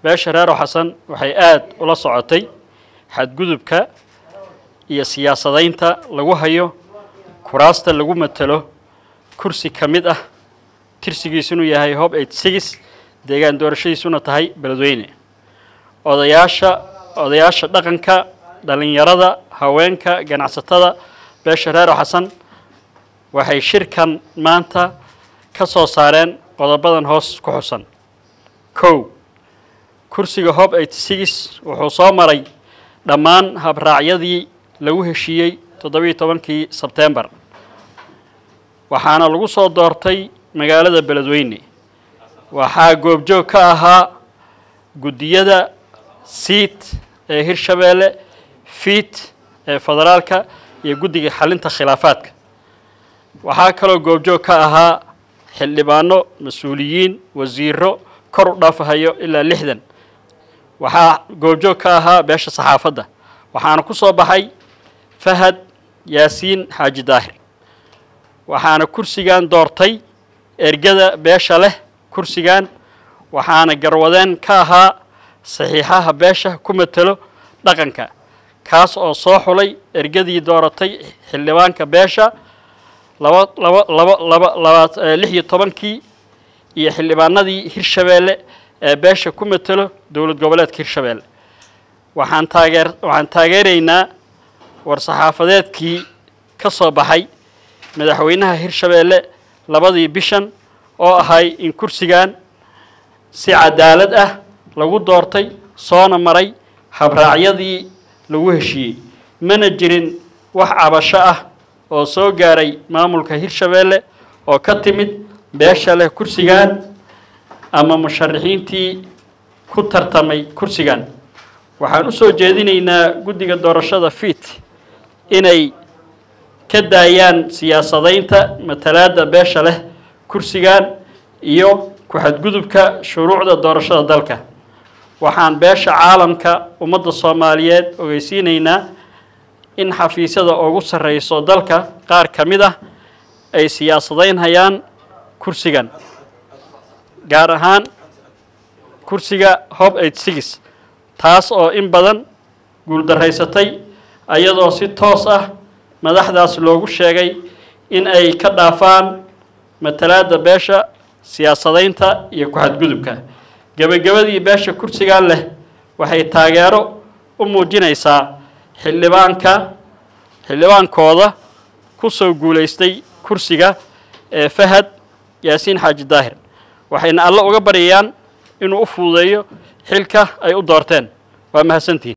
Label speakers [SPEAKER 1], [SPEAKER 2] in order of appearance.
[SPEAKER 1] beesha reero xasan waxay aada ula socotay xadgudubka iyo siyaasadaynta lagu hayo kuraasta lagu matelo kursi ka mid ah tirsigiisunu yahay hob eight six deegaan doorashadiisuna tahay beledweyne odayaasha odayaasha dhaqanka dhalinyarada haweenka ganacsatada beesha reero xasan waxay shirkan maanta ka soo saareen qodobadan hoos ku xusan kow kursiga hob eighty six wuxuu soo maray dhammaan habraacyadii lagu heshiiyey toddobiyo tobankii sebtembar waxaana lagu soo doortay magaalada beledweyne waxaa goobjoog ka ahaa guddiyada siit ee hirshabeelle fiit ee federaalka iyo guddiga xalinta khilaafaadka waxaa kaloo goobjoog ka ahaa xildhibaano mas-uuliyiin wasiiro kor u dhaafahayo ilaa lixdan waxaa goobjoog ka ahaa beesha saxaafadda waxaana ku soo baxay fahad yaasiin xaaji daahir waxaana kursigan doortay ergada beesha leh kursigan waxaana garwadeen ka ahaa saxiixaha beesha ku matelo dhaqanka kaas oo soo xulay ergadii dooratay xildhibaanka beesha laba laba laba laba laba lix iyo tobankii iyo xildhibaanadii hirshabeelle ee beesha ku matelo dowlad goboleedka hirshabeelle waxaan taageer waxaan taageeraynaa war-saxaafadeedkii ka soo baxay madaxweynaha hirshabeelle labadii bishan oo ahay in kursigan si cadaalad ah lagu doortay soona maray habraacyadii lagu heshiiyey mana jirin wax cabasho ah oo soo gaaray maamulka hirshabeelle oo ka timid beesha leh kursigan ama musharaxiintii ku tartamay kursigan waxaan u soo jeedinaynaa guddiga doorashada fiit inay ka daayaan siyaasadaynta matalaadda beesha leh kursigan iyo ku-xadgudubka shuruucda doorashada dalka waxaan beesha caalamka ummadda soomaaliyeed ogeysiinaynaa in xafiisyada ugu sarreyso dalka qaar ka mid ah ay siyaasadaynhayaan kursigan gaar ahaan kursiga hob eight six taas oo in badan guuldaraysatay ayadoo si toos ah madaxdaas loogu sheegay in ay ka dhaafaan matalaadda beesha siyaasadaynta iyo ku-xadgudubka gebagabadii beesha kursigan leh waxay taageero u muujinaysaa xildhibaanka xildhibaankooda ku soo guulaystay kursiga ee fahad yaasiin xaaji daahir waxayna alle uga baryayaan inuu u fududeeyo xilka ay u doorteen waa mahadsantihin